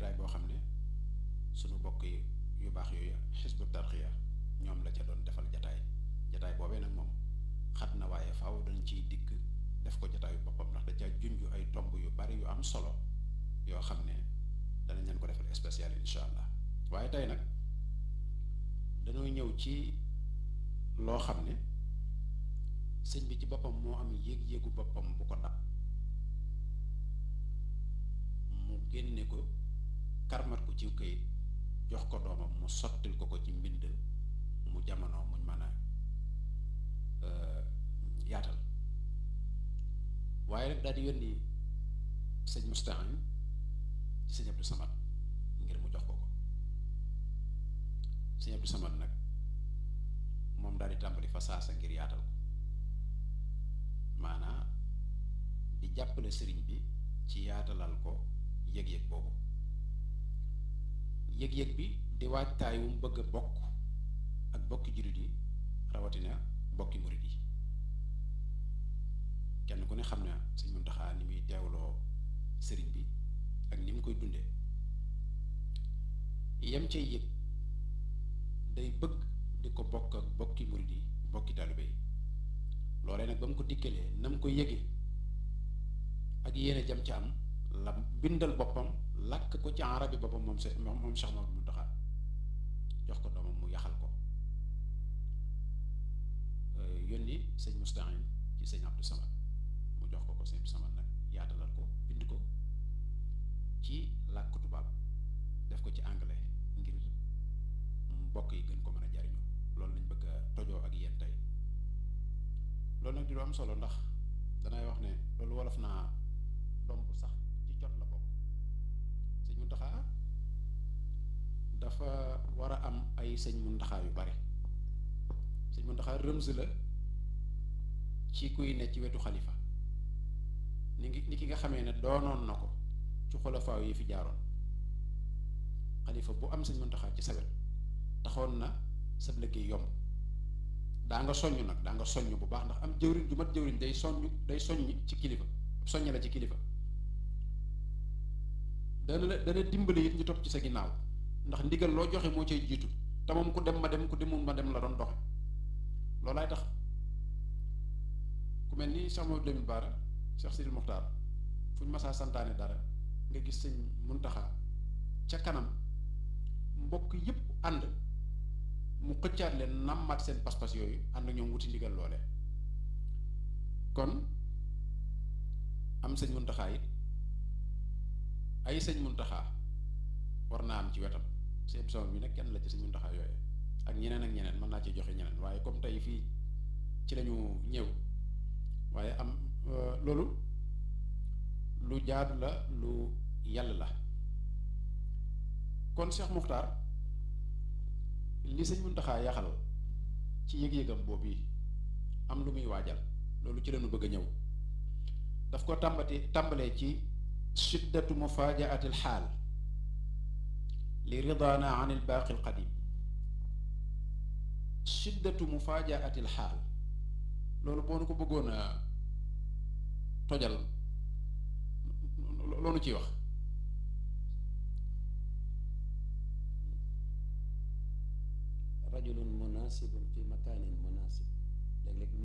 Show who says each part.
Speaker 1: jataay boo xam ne sunu bokk yi yu baax yooyu xisbu tarxiya ñoom la ca doon defal jataay jataay boobee nag moom xat na waaye faaw dañ ciy dikk def ko jataayu boppam ndax da ca junj ay tomb yu bari yu am solo yoo xam ne danañ leen ko defal spécial insha allah waaye tey nag dañoo ñëw ci loo xam ne sëñ bi ci boppam moo am yéeg-yéegu boppam bu ko dab mu génne ko karmat ko ci këyit jox ko doomam mu sottil ko ko ci mbind mu jamono muñ mën a yaatal waaye rek daal di yónni sëñ Mustahim ci sëñ Abdou Samad ngir mu jox ko ko sëñ Abdou Samad nag moom daal di tàmbali fa saasa ngir yaatal ko maanaa di jàppale sëriñ bi ci yaatalal ko yëg-yëg boobu yëg-yëg bi di waajtaay wu mu bëgg a bokk ak bokki jullit yi rawatina bokki murit yi kenn ku ne xam na Sëñ Muntaxa ni muy teewloo sëriñ bi ak ni mu koy dundee yem cay yëg day bëgg di ko bokk ak bokki murit yi bokki taalibe yi loolee nag ba mu ko dikkalee na mu ko yëgee ak yéene jam ca am la bindal boppam làkk ko ci arabi boppam moom se moom Cheikh Mamadou Muntaxa jox ko doomam mu yaxal ko yónni sëñ Mustahim ci sëñ Abdou Samad mu jox ko ko sëñ Abdou Samad nag yaatalal ko bind ko ci làkk tubaab def ko ci anglais ngir mbokk yi gën ko mën a jariñoo loolu lañ bëgg a tojoo ak yéen tey loolu nag di lu am solo ndax danay wax ne loolu wolof naa domp sax ci jot la bokk sëñ Muntaxa dafa war a am ay sëñ Muntaxa yu bari sëñ Muntaxa rëms la ci kuy ne ci wetu xalifa ni ngi ni ki nga xamee ne doonoon na ko ci xulafaaw yi fi jaaroon xalifa bu am sëñ Muntaxa ci sa wet taxoon na sab liggéey yomb daa nga soññ nag daa nga soññ bu baax ndax am jëwriñ ju mat jëwriñ day soññ day soññ ci kilifa soññ la ci kilifa dana la dana dimbali it ñu topp ci sa ginnaaw ndax ndigal loo joxe moo cay jiitu te moom ku dem ma dem ku demul ma dem la doon doxe loolaay tax ku mel ni Cheikh Mamadou Lamine Bara Cheikh Sidil Mokhtar fu ñu masaa santaane dara nga gis sëñ Muntaxa ca kanam mbokk yépp ànd mu xëccaat leen nammaat seen pas-pas yooyu ànd ñoom wuti ndigal loole kon am sëñ Muntaxa it ay sëñ Muntaxa war naa am ci wetam seen émission bi nag kenn la ci sëñ Muntaxa yooyu ak ñeneen ak ñeneen mën naa ci joxe ñeneen waaye comme tey fii ci lañu ñëw waaye am loolu lu jaadu la lu yàlla la kon Cheikh Muxtaar li sëñ Muntaxa yaxal ci yëg-yëgam boobu yi am lu muy waajal loolu ci lañu bëgg a ñëw daf ko tàmbati tàmbalee ci shiddatu mufaajaati alxaal li ridaana an ilbaaqi alqadim shiddatu mufaajaati alxaal loolu boo nu ko bëggoon a tojal loolu ciy wax
Speaker 2: rajulun munasibun fi makaanin munasib léeg-léeg